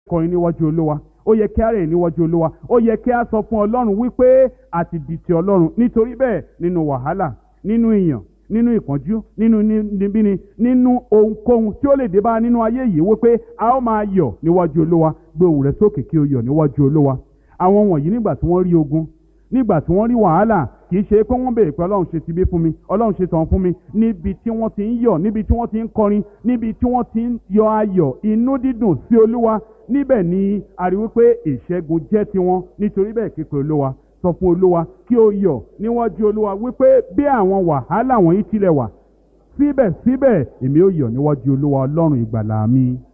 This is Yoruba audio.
kọrin níwájú olúwa ó yẹ kí a rẹ̀ níwájú olúwa ó yẹ kí a sọ fún ọlọ́run wípé a ti di ti ọlọ́run nítorí bẹ́ẹ̀ nínú wàhálà nínú ìyàn nínú ìpọ́njú nínú níbíni nínú ohunkóhun tí ó lè dé bá nínú ayé yìí wípé a ó máa yọ̀ níwájú olúwa gbé ohùn rẹ sókè kí o yọ̀ níwájú olúwa àwọn wọ̀nyí nígbà tí wọ́n rí ogun nígbà tí wọ́n rí wàhálà kì í ṣe pé wọ́n béèrè pé ọlọ́run ṣe ti bí fún mi ọlọ́run ṣe tàn fún mi níbi tí wọ́n ti ń yọ̀ níbi tí wọ́n ti ń kọrin níbi tí wọ́n ti ń yọ ayọ̀ inú dídùn sí olúwa níbẹ̀ ni a rí wípé ìṣẹ́gun jẹ́ tiwọn nítorí bẹ́ẹ̀ képe olúwa sọ fún olúwa kí o yọ̀ níwájú olúwa wípé bí àwọn wàhálà wọ̀nyí tilẹ̀ wà síbẹ̀síbẹ̀ èmi ó yọ̀ níwájú olúwa ọlọ́run ìgbàlà mi.